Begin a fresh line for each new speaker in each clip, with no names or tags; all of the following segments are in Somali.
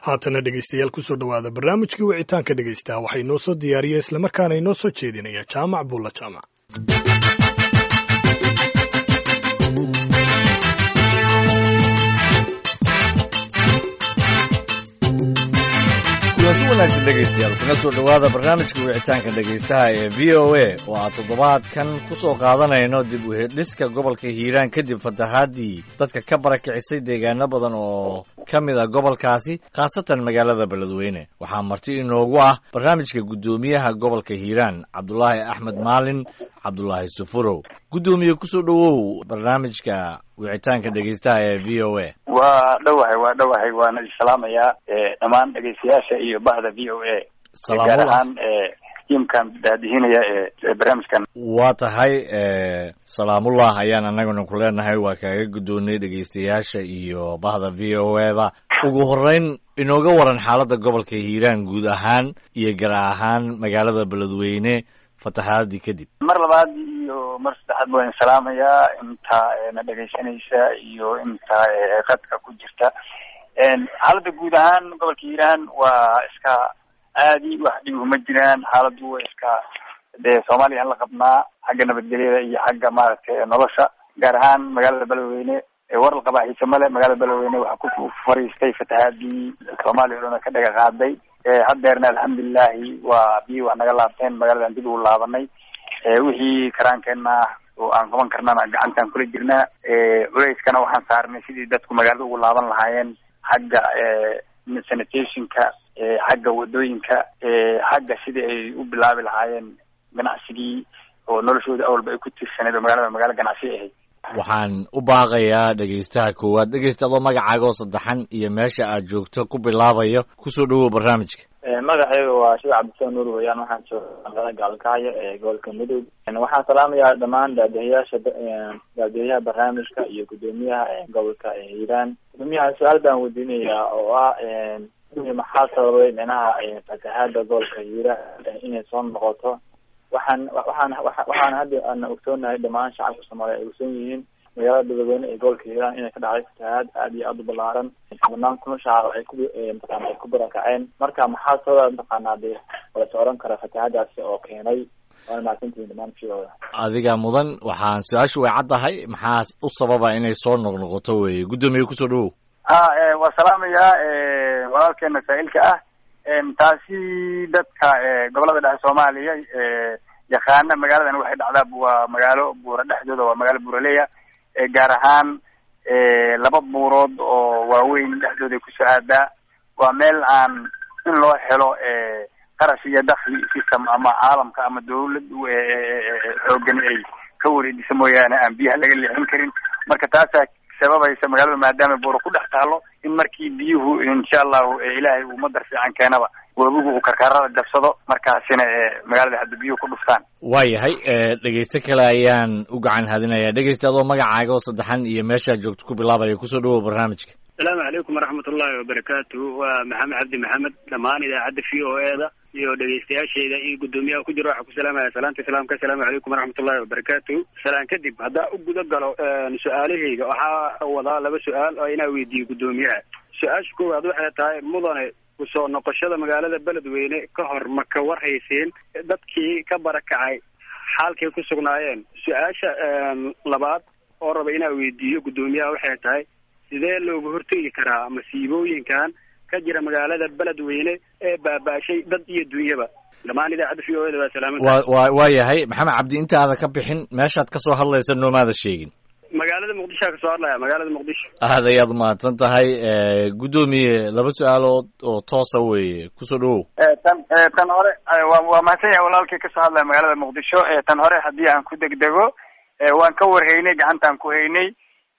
haatana dhegeystayaal kusoo dhowaada barnaamijkii wicitaanka dhegeysta waxay noo soo diyaariya islamarkaana inoo soo jeedinaya jaamac buulla jaamac
kulanti wanaagsan dhegaystayaal kuna soo dhowaada barnaamijka wicitaanka dhegaystaha ee v o a oo aan toddobaadkan ku soo qaadanayno dib u hedhiska gobolka hiiraan kadib fatahaadii dadka ka barakicisay deegaano badan oo ka mid a gobolkaasi khaasatan magaalada beledweyne waxaa marti inoogu ah barnaamijka guddoomiyaha gobolka hiiraan cabdulaahi axmed maalin cabdulaahi sufurow guddoomiye kusoo dhowow barnaamijka wicitaanka dhegaystaha ee v o a
waa dhowahay waa dhowahay waana isalaamayaa dhammaan dhegeystayaasha iyo bahda v o a gaar ahaan tiimkan daadihinaya ee barnaamijkan
waa tahay salaamullah ayaan annaguna ku leenahay waa kaaga guddoonay dhegeystayaasha iyo bahda v o a ba ugu horeyn inooga waran xaaladda gobolka hiiraan guud ahaan iyo gar ahaan magaalada beledweyne fatahaadii kadib
mar labaad iyo mar saddexaad waan salaamayaa inta na dhegaysanaysa iyo inta qadka ku jirta xaaladda guud ahaan gobolka hiiraan waa iska aadi wax dhib uma jiraan xaaladdu waa iska dee soomaaliya aan la qabnaa xagga nabadgelyada iyo xagga maaragtay nolosha gaar ahaan magaalada beledweyne war la qabaa xiise male magaalada beledweyne waxaa ku fariistay fatahaadii soomaaliya o dhan ka dhaga qaaday haddeerna alxamdulilahi waa biyi wax naga laabteen magaaladan dib ugu laabanay wixii karaankeenna ah oo aan qaban karnana gacantaan kula jirnaa culeyskana waxaan saarnay sidii dadku magaalada ugu laaban lahaayeen xagga sanitationka xagga wadooyinka xagga sidii ay u bilaabi lahaayeen ganacsigii oo noloshooda awalba ay ku tiirsaneed oo magaalada magaalo ganacsi ahayd
waxaan u baaqayaa dhegaystaha koowaad dhegaysta adoo magacaaga oo saddexan iyo meesha aad joogto ku bilaabayo kusoo dhowow barnaamijka
magacayga waa sheekh cabdisaan nuur weyaan waxaan jooga magaalada gaalkacyo ee gobolka mudug waxaan salaamayaa dhammaan daadihayaasha daadihayaha barnaamijka iyo guddoomiyaha gobolka hiiraan guddoomiyaha su-aal baan weydiinayaa oo ah maxaa sababay dhinaha fatahaada gobolka hiiraan inay soo noqoto waxaan waxaan waxaan hadda ana ogsoonahay dhammaan shacabka soomaaliya ay ogsoon yihiin magaalada beledweyne ee gobolka hiiraan inay ka dhacday fatahaad aad iyo aada u balaaran dhammaan kuna shacab ay ku mataqana ay ku barakaceen marka maxaa sababa mataqaanaa dee walase odhan kara fatahaadaasi oo keenay waana mahadsantihiin dhammaan shidooda
adiga mudan waxaan su-aashu way caddahay maxaa u sababa inay soo noqnoqoto weye guddoomiye kusoo dhowow
ha waa salaamayaa walaalkeena saa-ilka ah taasi dadka gobolada dhexe soomaaliya yaqaana magaaladan waxay dhacdaa waa magaalo buura dhexdooda waa magaalo buuraleya gaar ahaan laba buurood oo waaweyn dhexdooda kusoo aadaa waa meel aan in loo helo qarash iyo dakli system ama caalamka ama dawlad xoogan ay ka wareejisa mooyaane aan biyaha laga leexin karin marka taasaa sababaysa magaalada maadaama buura ku dhex taalo in markii biyuhu insha allahu ilaahay uu madar fiican keenaba webigu uu karkaarada jabsado markaasina magaalada hadda biyuhu ku dhuftaan
waayahay dhegeyste kale ayaan u gacan hadinayaa dhegeysta adoo magacaaga oo saddexan iyo meeshaad joogto ku bilaabaya kusoo dhowow barnaamijka
asalaamu calaykum waraxmat ullahi wabarakaatu waa maxamed cabdi maxamed dhammaan idaacadda v o e da iyo dhegeystayaasheyda iyo guddoomiyaha ku jiro waxaa ku salaamaya salaanta islaamka asalaamu calaykum waraxmat ullahi wabarakaatu salaan kadib haddaa u guda galo su-aalahayga waxaa wadaa laba su-aal oo inaa weydiiyo guddoomiyaha su-aasha koowaad waxay tahay mudane kusoo noqoshada magaalada beledweyne ka hor ma ka warhayseen dadkii ka barakacay xaalkay ku sugnaayeen su-aasha labaad oo raba inaa weydiiyo guddoomiyaha waxay tahay sidee looga hortegi karaa masiibooyinkan ka jira magaalada beledweyne ee baaba-shay dad iyo dunyaba dhammaan idaacadda v o e da waa salaaman
wa wa waa yahay maxamed cabdi intaada ka bixin meeshaad kasoo hadlaysa noomaada sheegin
magaalada muqdishoa kasoo hadlaya magaalada muqdisho
aad ayaad mahadsan tahay guddoomiye laba su-aalood oo toosa weeye kusoo dhowow
tan tan hore wa waa mahadsan yahay walaalkii kasoo hadlaya magaalada muqdisho tan hore haddii aan ku degdego waan ka warhaynay gacantaan ku haynay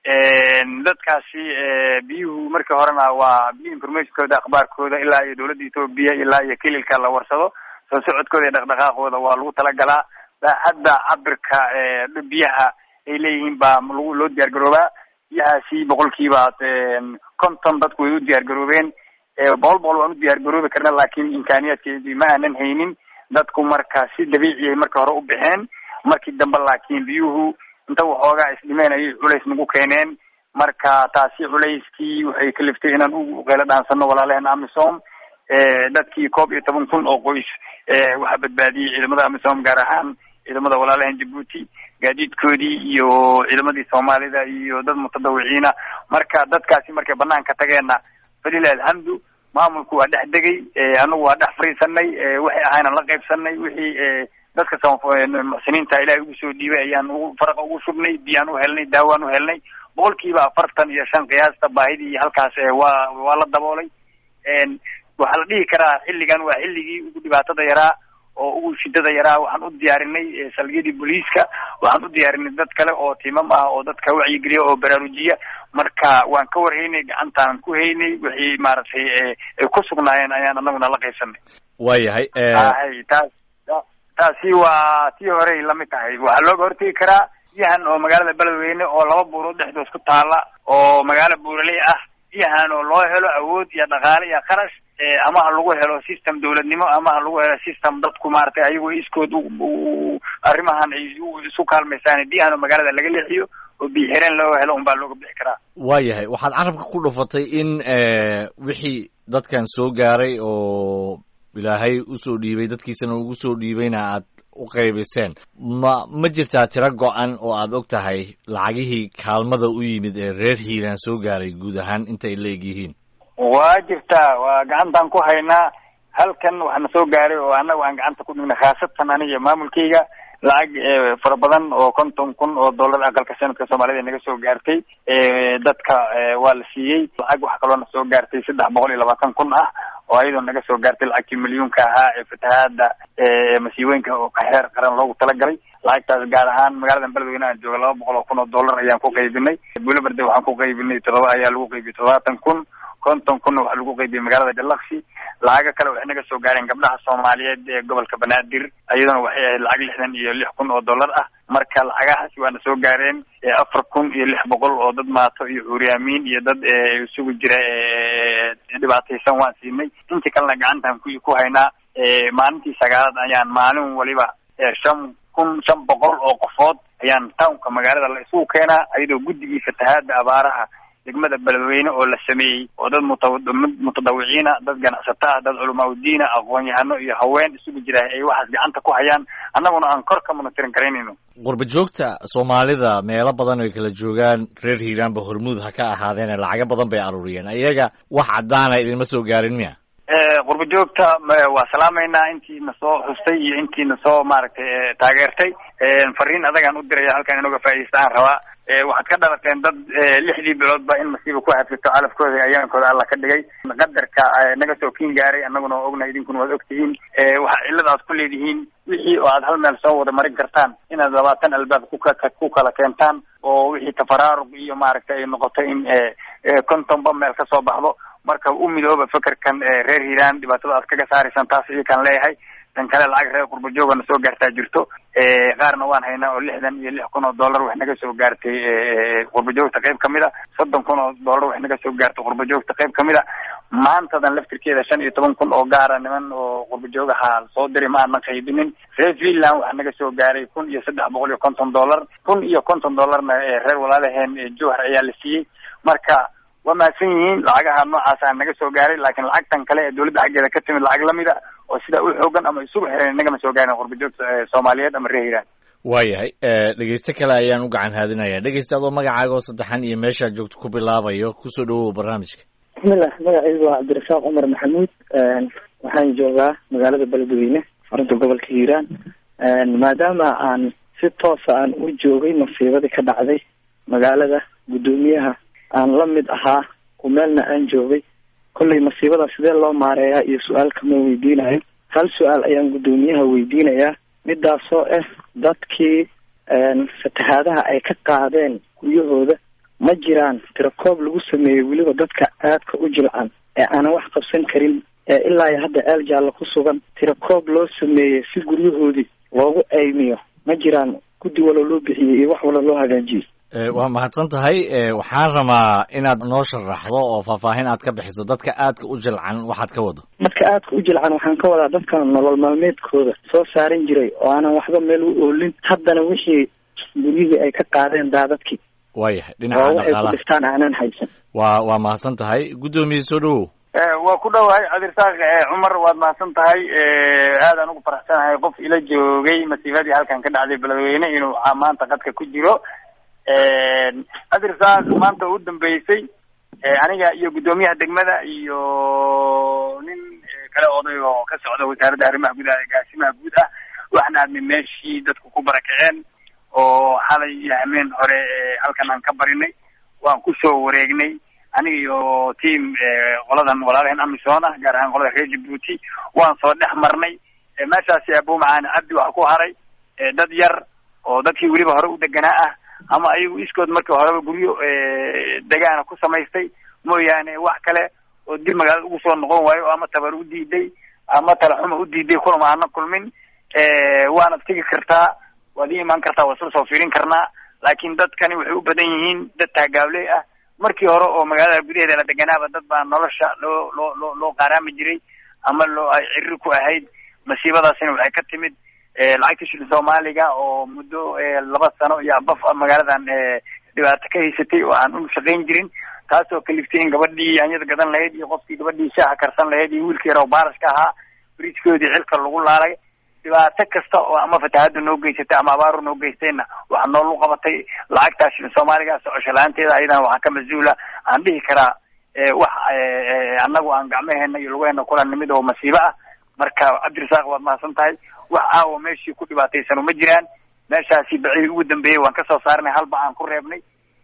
dadkaasi biyuhu markii horena waa biyo informationkooda akhbaarkooda ilaa iyo dawladda etoobiya ilaa iyo kililka la warsado soo socodkooda iyo dhaqdhaqaaqooda waa lagu talagalaa hadda cabirka biyaha ay leeyihiin baa lagu loo diyaar garoobaa biyahaasi boqolkiiba konton dadku way u diyaar garoobeen boqol boqol waan u diyaar garoobi karna laakiin imkaaniyaadkeedii ma aanan haynin dadku marka si dabiici ay marka hore u baxeen markii dambe laakiin biyuhu inta waxoogaa isdhimeen ayay culays nagu keeneen marka taasi culayskii waxay kaliftay inaan u qeylo dhaansano walaalaheen amisom dadkii koob iyo toban kun oo qoys waxaa badbaadiyey ciidamada amisom gaar ahaan ciidamada walaalaheen jabuuti gaadiidkoodii iyo ciidamadii soomaalida iyo dad mutadawiciina marka dadkaasi markay banaanka tageenna falilah alxamdu maamulku waa dhex degay anagu waa dhex fariisanay waxay ahayna la qaybsanay wixii dadka muxsiniinta ilaahay ugu soo dhiibay ayaan ugu faraqa ugu shubnay biyaan u helnay daawaan u helnay boqolkiiba afartan iyo shan qiyaasta baahidii halkaas waa waa la daboolay waxaa la dhihi karaa xilligan waa xilligii ugu dhibaatada yaraa oo ugu shidada yaraa waxaan u diyaarinay salgiyadii booliiska waxaan u diyaarinay dad kale oo timam ah oo dadka wacyigeliya oo baraarujiya marka waan ka warhaynay gacantaan ku haynay wixii maaragtay ay ku sugnaayeen ayaan anaguna la qaybsanay
waayahay
hay taas taasi waa tii horey lamid tahay waxaa looga hortegi karaa biyahan oo magaalada beledweyne oo laba buurood dhexdoos ku taala oo magaalo buuraley ah biyahan oo loo helo awood iyo dhaqaale iyo qarash ama ha lagu helo system dawladnimo ama ha lagu helo system dadku maaragtay ayagoo iskood arrimahan ay isu kaalmaysaan biyahan oo magaalada laga leexiyo oo biyo xireen loo helo unbaa looga bixi karaa
waayahay waxaad carabka ku dhufatay in wixii dadkan soo gaaray oo ilaahay usoo dhiibay dadkiisana ugu soo dhiibayna aad u qaybiseen ma ma jirtaa tiro go-an oo aad og tahay lacagihii kaalmada u yimid ee reer hiiraan soo gaaray guud ahaan intay leeg yihiin
waa jirtaa waa gacantaan ku haynaa halkan waxaana soo gaaray oo annaga aan gacanta ku dhignay khaasatan aniga maamulkayga lacag fara badan oo konton kun oo dollar aqalka sanadka soomaalida naga soo gaartay dadka waa la siiyey lacag waxa kaloo na soo gaartay saddex boqol iyo labaatan kun ah oo ayadoo naga soo gaartay lacagtii milyuunka ahaa ee fatahaada masiibooyinka oo kaxeer qaran loogu talagalay lacagtaas gaar ahaan magaalada beledweyne aan jooga laba boqol oo kun oo dollar ayaan ku qaybinay buulaberde waxaan ku qaybinay todoba ayaa lagu qaybiyey toddobaatan kun konton kunna waxaa lagu qaybiyey magaalada jalaksi lacago kale waxay naga soo gaareen gabdhaha soomaaliyeed ee gobolka banaadir iyaduna waxay ahayd lacag lixdan iyo lix kun oo dollar ah marka lacagahaasi waana soo gaareen afar kun iyo lix boqol oo dad maato iyo cuuryaamiin iyo dad isugu jira dhibaataysan waan siinay intii kalena gacantaan ku ku haynaa maalintii sagaalaad ayaan maalin waliba shan kun shan boqol oo qofood ayaan townka magaalada la isugu keenaa iyadoo guddigii fatahaada abaaraha degmada beledweyne oo la sameeyey oo dad mutadawiciina dad ganacsato ah dad culamaa udiina aqoon-yahano iyo haween isugu jira ay waxaas gacanta ku hayaan annaguna aan kor ka monitorin karaynayno
qurba joogta soomaalida meelo badan ay kala joogaan reer hiiraanba hormuud ha ka ahaadeene lacago badan bay aruuriyeen iyaga wax caddaana idinma soo gaarin miya
qurba joogta waa salaamaynaa intiina soo xustay iyo intiina soo maaragtay taageertay fariin adagaan u diraya halkan inuga faa'iidaysta aan rabaa waxaad ka dhalateen dad lixdii biloodba in masiiba ku hafito calafkooda ayaankooda alla ka dhigay qadarka naga soo kiin gaaray annaguna waa ognahay idinkuna waad ogtihiin waxa cillada aad ku leedihiin wixii oo aad hal meel soo wada marin kartaan inaad labaatan albaab kuka ku kala keentaan oo wixii tafaraaruq iyo maaragtay ay noqoto in kontonba meel ka soo baxdo marka u midooba fekerkan reer hiiraan dhibaatada aad kaga saaraysaan taas iyakaan leeyahay tan kale lacag reer qurba joogana soo gaartaa jirto qaarna waan haynaa oo lixdan iyo lix kun oo dollar wax naga soo gaartay qurba joogta qayb kamid a soddon kun oo dollar wax naga soo gaartay qurba joogta qayb kamid a maantadan laftirkeeda shan iyo toban kun oo gaara niman oo qurba joogaha soo diray ma aanan qaybinin reer finland waxaa naga soo gaaray kun iyo saddex boqol iyo konton dollar kun iyo konton dollarna reer walaalaheen jowhar ayaa la siiyey marka waa mahadsan yihiin lacagaha noocaasa naga soo gaaray laakiin lacagtan kale ee dawladda xaggeeda ka timid lacag lamid a oo sidaa u xoogan ama isugu xiran nagama soo gaarin qurba joogta soomaaliyeed ama reer hiiraan
waayahay dhegeyste kale ayaan u gacan haadinaya dhegeyste adoo magacaaga oo saddexan iyo meeshaa joogto ku bilaabayo kusoo dhawow barnaamijka
bismillah magacaygu waa cabdirasaaq cumar maxamuud waxaan joogaa magaalada beledweyne xarunta gobolka hiiraan maadaama aan si toosa aan u joogay masiibadii ka dhacday magaalada guddoomiyaha aan la mid ahaa oo meelna aan joogay kollay masiibada sidee loo maareeyaa iyo su-aal kama weydiinayo hal su-aal ayaan guddoomiyaha weydiinayaa midaasoo ah dadkii fatahaadaha ay ka qaadeen guryahooda ma jiraan tirakoob lagu sameeyey weliba dadka aadka u jilcan ee aanan wax qabsan karin ee ilaa iyo hadda eel jaallo ku sugan tirakoob loo sameeyey si guryahoodii loogu aymiyo ma jiraan guddi walo loo bixiyey iyo wax walo loo hagaajiyey
waa mahadsan tahay waxaan rabaa inaad noo sharaxdo oo faahfaahin aad ka bixiso dadka aadka u jilcan waxaad ka wado
dadka aadka u jilcan waxaan ka wadaa dadka nolol maalmeedkooda soo saaran jiray oo aanan waxba meel u oolin haddana wixii guryihii ay ka qaadeen daadadkii
waayahay
oo
dhinaca
waxay ku
dhaqaalaha
dhiftaan aanan haysan
waa waa mahadsan tahay guddoomiye soo dhowow
waa ku dhowahay cabdirasaaq cumar waad mahadsan tahay aadaan ugu faraxsanahay qof ila joogay masiibadii halkan ka dhacday beledweyne inuu maanta qadka ku jiro cabdirasaaq maanta u dambeysay aniga iyo guddoomiyaha degmada iyo nin kale oday oo ka socda wasaaradda arrimaha gudaha ee gaasimaha guud ah waxna aadnay meeshii dadku ku barakaceen oo xalay iyo hameen hore halkan aan ka barinay waan kusoo wareegnay aniga iyo team qoladan walaalaheen amisom ah gaar ahaan qolada reer jabuuti waan soo dhex marnay meeshaasi abu macaani cabdi waxa ku haray dad yar oo dadkii weliba hore u deganaa ah ama ayagu iskood markii horeba guryo degaana ku samaystay mooyaane wax kale oo dib magaalada ugu soo noqon waayo ama tabar u diiday ama talaxuma u diiday kulama aana kulmin waanad tegi kartaa waad ii imaan kartaa waa isla soo fiirin karnaa laakiin dadkani waxay u badan yihiin dad taagaabley ah markii hore oo magaalada gudaheeda la deganaaba dad baa nolosha loo loo loo loo qaaraami jiray ama loo ay cirri ku ahayd masiibadaasina waxay ka timid lacagta shilin soomaaliga oo muddo laba sano iyo abaf magaaladan dhibaato ka haysatay oo aan u shaqayn jirin taasoo kaliftay in gabadhii yaanyada gadan lahayd iyo qofkii gabadhii shaaha karsan lahayd iyo wiilkii yar oo baarashka ahaa bridgekoodii xilka lagu laalay dhibaato kasta oo ama fatahaada noo geysatay ama abaaru noo geystayna waxaa noolu qabatay lacagtaa shilin soomaaliga socosho la-aanteeda ayadana waxaa ka mas-uula aan dhihi karaa wax annagu aan gacmaheena iyo lugaheena kula nimid oo masiibo ah marka cabdirasaaq waad mahadsan tahay wax aawo meeshii ku dhibaataysano ma jiraan meeshaasi bacii ugu dambeeyey waan kasoo saarnay halba aan ku reebnay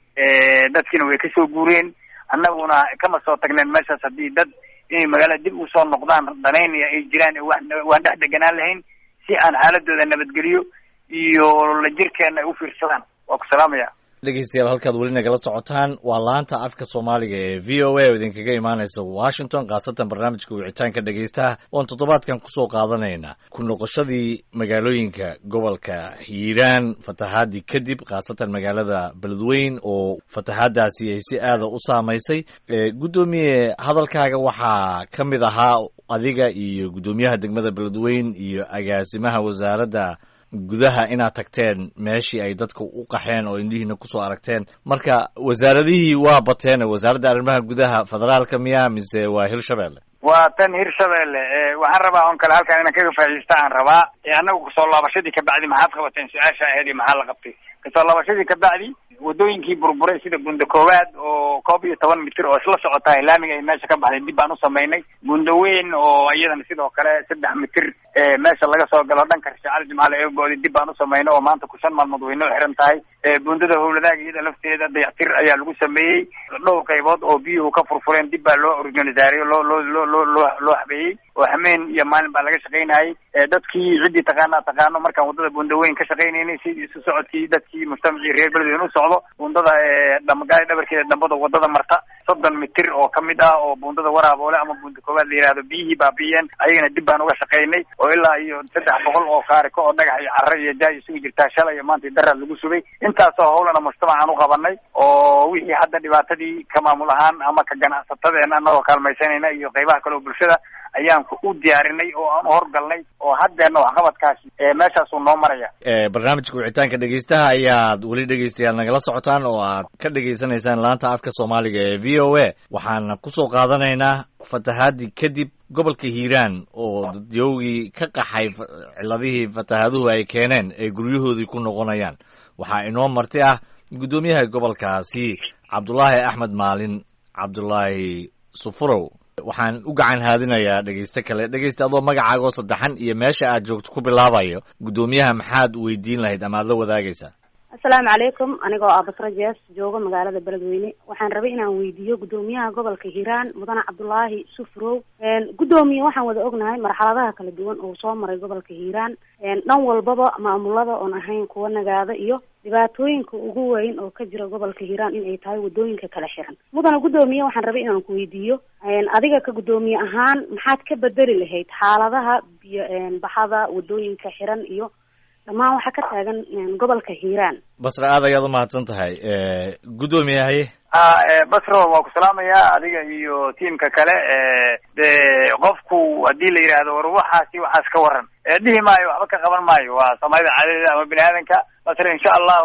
dadkiina way kasoo guureen annaguna kama soo tagneen meeshaas haddii dad inay magaalada dib usoo noqdaan danaynaya ay jiraan waan dhex deganaan lahayn si aan xaaladooda nabadgeliyo iyo la jirkeena ay u fiirsadaan waa ku salaamaya
dhegeystayaal halkaad weli nagala socotaan waa laanta afka soomaaliga ee v o a oo idinkaga imaaneysa washington khaasatan barnaamijka wicitaanka dhegeystaha oon toddobaadkan kusoo qaadanayna ku noqoshadii magaalooyinka gobolka hiiraan fatahaadii kadib khaasatan magaalada beledweyn oo fatahaadaasi ay si aada u saamaysay guddoomiye hadalkaaga waxaa ka mid ahaa adiga iyo guddoomiyaha degmada beledweyn iyo agaasimaha wasaaradda gudaha inaad tagteen meeshii ay dadka u qaxeen oo indhihiina kusoo aragteen marka wasaaradihii waa bateen wasaaradda arrimaha gudaha federaalka miya mise waa hirshabelle
waa tan hirshabelle waxaan rabaa on kale halkan inaan kaga faa'iidaysta aan rabaa annagu kasoo laabashadii kabacdi maxaad qabateen su-aasha aheed iyo maxaa la qabtay kasoo laabashadii kabacdi wadooyinkii burburay sida bunda koowaad oo koob iyo toban mitir oo isla socotaa laamiga ay meesha ka baxday dib baan u samaynay bunda weyn oo iyadana sidoo kale saddex mitir meesha laga soo galo dhanka shacali jimcaale eegooda dib baan u samaynay oo maanta ku shan maalmood way noo xiran tahay bundada howladaaga iyada lafteeda dayactir ayaa lagu sameeyey dhowr qaybood oo biyuhu ka furfureen dib baa loo organisaariyo loo loo loo loo loo loo habeeyey oo hameen iyo maalin baa laga shaqaynayay dadkii ciddii taqaanaa taqaano markaan waddada bunda weyn ka shaqaynaynay si isu socodkii dadkii mujtamacii reer beledweyne u socdo bundada dhamagaali dhabarkeeda dambada waddada marta soddon mitir oo kamid ah oo bundada waraaboole ama bunda koowaad la yihahdo biyihii baabi'iyeen ayagana dib baan uga shaqaynay oo ilaa iyo saddex boqol oo kaariko oo dhagax iyo carre iyo jaay isugu jirtaa shalay iyo maanta daraad lagu sugay intaasoo howlana mujtamacaan u qabanay oo wixii hadda dhibaatadii ka maamul ahaan ama ka ganacsatadeena anagoo kaalmaysanayna iyo qaybaha kale oo bulshada ayaan u diyaarinay oo aan u horgalnay oo haddeena waxqabadkaasi meeshaasuu noo maraya
barnaamijka wicitaanka dhegeystaha ayaad weli dhegeystayaal nagala socotaan oo aad ka dhegeysanaysaan laanta afka soomaaliga ee v o a waxaana kusoo qaadanaynaa fatahaadii kadib gobolka hiiraan oo dadyowgii ka qaxay ciladihii fatahaaduhu ay keeneen ay guryahoodii ku noqonayaan waxaa inoo marti ah guddoomiyaha gobolkaasi cabdulaahi axmed maalin cabdulaahi sufurow waxaan u gacan haadinayaa dhegeyste kale dhegeysta adoo magacaagoo saddexan iyo meesha aad joogto ku bilaabayo guddoomiyaha maxaad weydiin lahayd ama aad la wadaagaysaa
asalaamu calaykum anigoo ah basro jees joogo magaalada beledweyne waxaan rabay inaan weydiiyo guddoomiyaha gobolka hiiraan mudane cabdulaahi sufrow guddoomiye waxaan wada ognahay marxaladaha kala duwan oo soo maray gobolka hiiraan dhan walbaba maamulada oon ahayn kuwa nagaada iyo dhibaatooyinka ugu weyn oo ka jira gobolka hiiraan in ay tahay wadooyinka kala xiran mudane guddoomiye waxaan rabay inaan ku weydiiyo adiga ka guddoomiye ahaan maxaad ka bedeli lahayd xaaladaha biyo baxada wadooyinka xiran iyo dhammaan waxaa ka taagan gobolka hiiraan
basra aad ayaad umahadsan tahay guddoomiye haye
basro waa ku salaamayaa adiga iyo tiamka kale de qofku haddii la yidhaahdo war waxaasi waxaas ka waran dhihi maayo waxba ka qaban maayo waa soomaalida caadadeeda ama bini aadanka basre insha allahu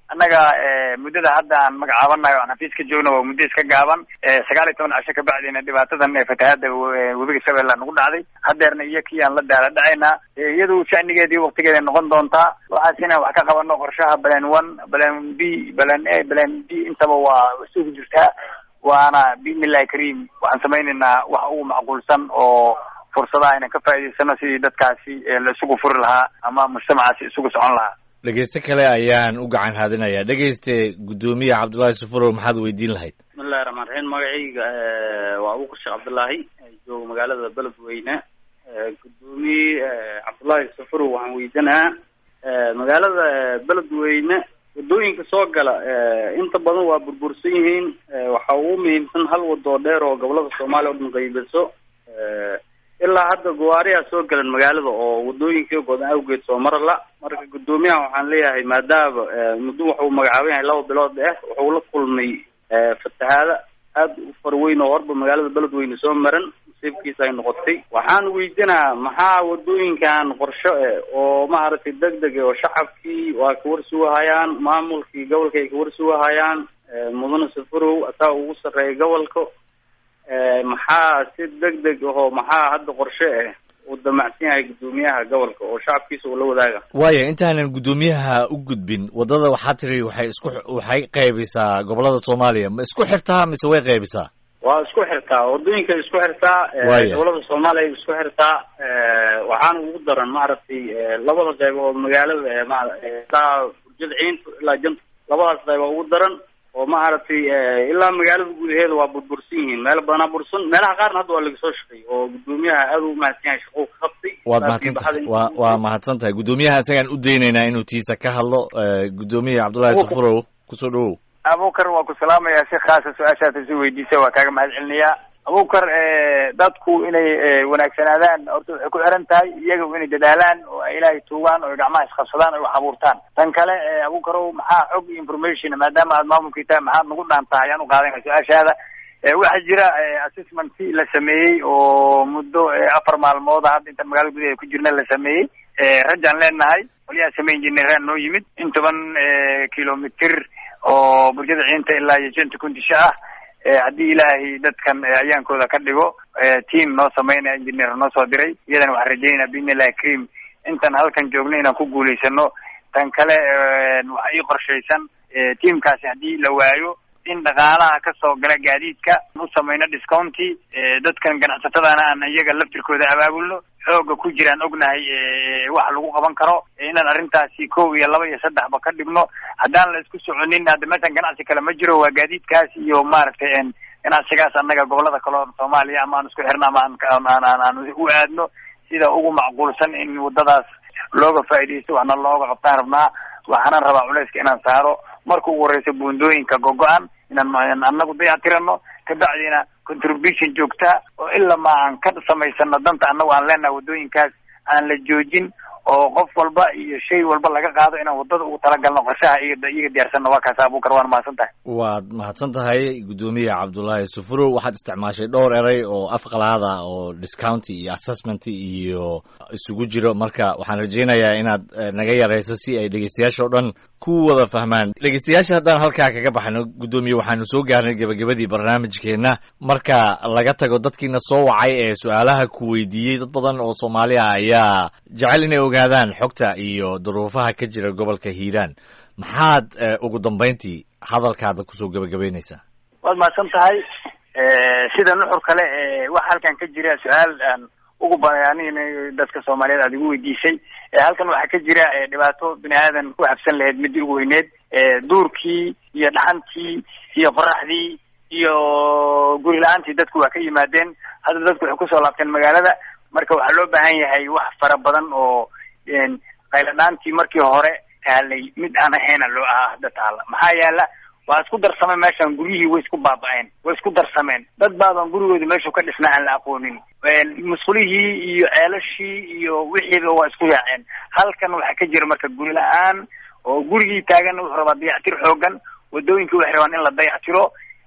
annaga muddada hadda aan magacaabanayo o aan xafiis ka joogno waa muddo iska gaaban sagaal iyo toban casho kabacdina dhibaatadan fatahaada webiga shabeella nagu dhacday hadeerna iyo kii aan la daala dhacaynaa iyadu shanigeedii waktigeeda noqon doontaa waxaas inaan wax ka qabano qorshaha balan one balan b balan a balan b intaba waa isugu jirtaa waana biidnillahi kariim waxaan samaynaynaa wax ugu macquulsan oo fursadaha inaan ka faa'idaysano sidii dadkaasi la isugu furi lahaa ama mujtamacaasi isugu socon lahaa
dhegeyste kale ayaan u gacan haadinayaa dhegeyste guddoomiye cabdullaahi sufurow maxaad weydiin lahayd
bismillahi raxmaan raxiim magacayga waa abuukar sheekh cabdullaahi jooga magaalada beledweyne guddoomiye cabdullaahi sufurow waxaan weydiinahaa magaalada beledweyne wadooyinka soo gala inta badan waa burbursan yihiin waxaa ugu muhiimsan hal wado dheer oo gobolada soomaaliya o dhan qaybiso ilaa hadda gawaariyaa soo galan magaalada oo wadooyinkii godan awgeed soo marala marka guddoomiyaha waxaan leeyahay maadaama muddo waxuu magacaaban yahay laba bilood ah wuxuu la kulmay fatahaada aad u farweyn oo horba magaalada beledweyne soo maran nasiibkiisa ay noqotay waxaan weydiinaa maxaa wadooyinkan qorsho e oo maaragtay deg deg oo shacabkii waa kawarsugahayaan maamulkii gobolka ay kawarsugahayaan mudane safarow ataa ugu sarreeya gobolka maxaa si deg deg ahoo maxaa hadda qorshe ah uu damacsan yahay guddoomiyaha gobolka oo shacabkiisa uu la wadaaga
waaya intaanan guddoomiyaha u gudbin waddada waxaa tiri waxay isku waxay qaybisaa gobolada soomaaliya ma isku xirtaa mise way qaybisaa
waa isku xirtaa wadooyinka isku xirtaa
Waaya.
gobolada soomaaliya isku xirtaa waxaana ugu daran maaragtay labada qayb oo magaalada ee ma ilaa burjada ciinta ilaa janta labadaas qayb oo ugu daran oo maaragtay ilaa magaalada gudaheeda waa burbursan yihiin meelo badanaa bursan meelaha qaarna hadda waa laga soo shaqeey oo guddoomiyaha aad u mahadsan yahay shaqou ka qabtay
waad
Laakiin
mahadsan tahay
baxda
waa
intuu-
waa mahadsan tahay guddoomiyaha isagaan u daynaynaa inuu tiisa ka hadlo Eh, guddoomiye cabdullaahi
Abuukar.
sufurow kusoo dhawow
abukar waa ku salaamayaa si khaasa su-aashaas isi weydiisa waa kaaga mahad celinayaa abukar dadku inay eh, wanaagsanaadaan horta waxay ku xiran tahay iyaga inay dadaalaan oo ay ilaahay tuugaan oo ay gacmaha isqabsadaan oo ay wax abuurtaan tan kale eh, abukarow maxaa xog iyo information maadaama aad maamulkii tahay maxaad nagu dhaantaa ayaan u qaadanaya su-aashaada Eh, waxaa jira eh, assessment la sameeyey oo muddo eh, afar maalmood ah hadda intaan magaalada gudaheeda ku jirna la sameeyey Eh, rajaan leenahay qolyaha same engineeraan noo yimid in toban eh, kilomitir oo burjada ciinta ilaa iyo janta kundisho ah Eh, haddii ilaahay dadkan eh, ayaankooda ka dhigo eh, team noo sameynaya engineer noo soo diray iyadana waxaan rajeynaya biidnillahi karim intaan halkan joogno inaan ku guulaysano tan kale eh, waxaa ii qorshaysan eh, teamkaasi haddii la waayo in dhaqaalaha ka soo gala gaadiidka u samayno discounti eh, dadkan ganacsatadana aan iyaga laftirkooda abaabulno xooga ku jiraan ognahay eh, wax lagu qaban karo eh, inaan arrintaasi kow iyo laba iyo saddexba ka dhigno haddaan la isku soconin hadda meeshan ganacsi kale ma jiro waa gaadiidkaas iyo maaragtay en ganacsigaas annaga gobolada kale oo soomaaliya ama aan isku xirno ama aan aan aan aan aan u aadno sida ugu macquulsan in waddadaas looga faa'iidaysto waxna looga qabtaan rabnaa waxaanan rabaa culayska inaan saaro marka ugu horeysa buundooyinka gogo-an inaan inaan annagu dayactirano kabacdina contribution joogta oo ilaa ma aan ka samaysano danta annagu aan leenahay waddooyinkaas aan la joojin oo qof walba iyo shay walba laga qaado inaan waddada ugu talagalno qorshaha iyaga iyaga diyaarsanno waa kaas abukar waan mahadsan tahay
waad mahadsan tahay guddoomiye cabdullaahi sufurow waxaad isticmaashay dhowr eray oo afqalaada oo discounty iyo assessment iyo isugu jiro marka waxaan rajaynayaa inaad eh, naga yarayso si ay dhegeystayaasha oo dhan ku wada fahmaan dhegeystayaasha haddaan halkaa kaga baxno guddoomiye waxaanu soo gaarnay gebagabadii barnaamijkeenna marka laga tago dadkiina soo wacay ee su-aalaha ku weydiiyey dad badan oo soomaali ah ayaa jecel inay ogaadaan xogta iyo duruufaha ka jira gobolka hiiraan maxaad eh, ugu dambayntii hadalkaada kusoo gebagabaynaysaa
waad mahadsan tahay sida nuxur kale ee waxa halkan ka jira su-aal aan ugu bayaanin dadka soomaaliyeed aad igu weydiisay Eh, halkan waxaa ka jira eh, dhibaato bini aadan ku habsan lahayd midii ugu weyneed Eh, duurkii iyo dhaxantii iyo qoraxdii iyo guri la-aantii dadku waa ka yimaadeen hadda dadku waxay kusoo laabteen magaalada marka waxaa loo baahan yahay wax fara badan oo en, qayladhaantii markii hore taalay mid aan ahayna loo ahaa hadda taala maxaa yaala waa isku darsameen meeshan guryihii way isku baaba-een way isku darsameen dad baadan gurigooda meeshu ka dhisnaa aan la aqoonin musqulihii iyo ceelashii iyo wixiiba waa isku yaaceen halkan waxaa ka jira marka guri la-aan oo gurigii taagan wuxuu rabaa dayactir xoogan wadooyinkii waxay rabaan in la dayactiro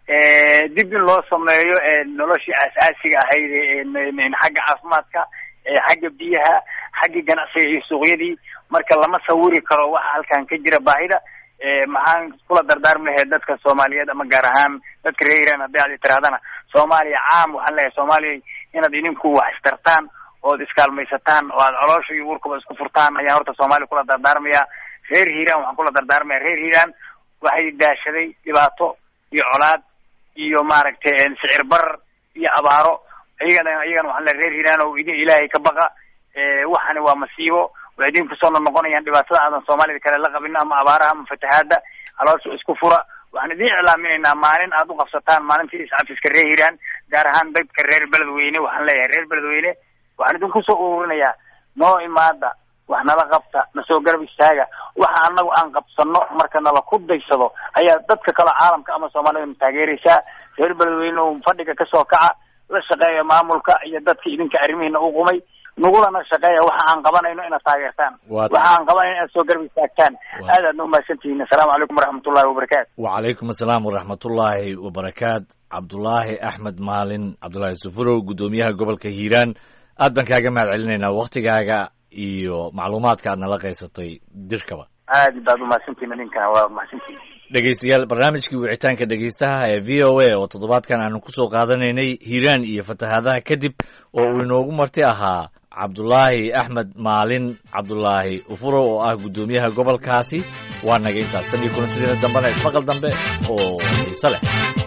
dib in loo sameeyo noloshii aas-aasiga ahayd ee xagga caafimaadka xagga biyaha xagga ganacsiga iyo suuqyadii marka lama sawiri karo waxa halkan ka jira baahida maxaan kula dardaarmi lahayd dadka soomaaliyeed ama gaar ahaan dadka reer iran haddii aad tirahdana soomaaliya caam waxaan leeyahay soomaaliya inaad idinku wax istartaan ood iskaalmaysataan oo aad coloosha iyo uurkaba isku furtaan ayaan horta soomaaliya kula dardaarmaya reer hiiraan waxaan kula dardaarmaya reer hiiraan waxay daashaday dhibaato iyo colaad iyo maaragtay sicir barar iyo abaaro iyagana iyagana waxaan leeyahay reer hiiraan oo idin ilaahay ka baqa waxani waa masiibo waxay idin kusoo noqonayaan dhibaatada aadan soomaalida kale la qabin ama abaaraha ama fatahaada caloosha isku fura waxaan idin iclaaminaynaa maalin aad u qabsataan maalintii iscafiska reer hiiraan gaar ahaan dadka reer beledweyne waxaan leeyahay reer beledweyne waxaan idinku soo ururinayaa noo imaada wax nala qabta na soo garab istaaga waxa anagu aan qabsano marka nala ku daysado ayaa dadka kale caalamka ama soomaalida na taageeraysaa reer beledweyne oo fadhiga kasoo kaca la shaqeeya maamulka iyo dadka idinka arrimihiina u qumay nagulana shaqeeya waxa aan qabanayno inaad taageertaan waxa aan qabanayno inaad soo garab istaagtaan aad aadna umahadsantihiin assalaamu calaykum waraxmatullahi wabarakaatu
wacalaykum assalaam waraxmatullaahi wabarakaat cabdulaahi axmed maalin cabdulaahi sufurow guddoomiyaha gobolka hiiraan aad baan kaaga mahad celinaynaa waktigaaga iyo macluumaadka aad nala qaysatay dirkaba
aad baad umahadsantihiin idinkana waa mahadsantihiin
dhegeystayaal barnaamijkii wicitaanka dhegeystaha ee v o a oo toddobaadkan aanu kusoo qaadanaynay hiiraan iyo fatahaadaha kadib oo uu inoogu marti ahaa cabdulaahi axmed maalin cabdulaahi ufurow oo ah guddoomiyaha gobolkaasi waa naga intaas tan iyo kulantidiina dambena ismaqal dambe oo xiise leh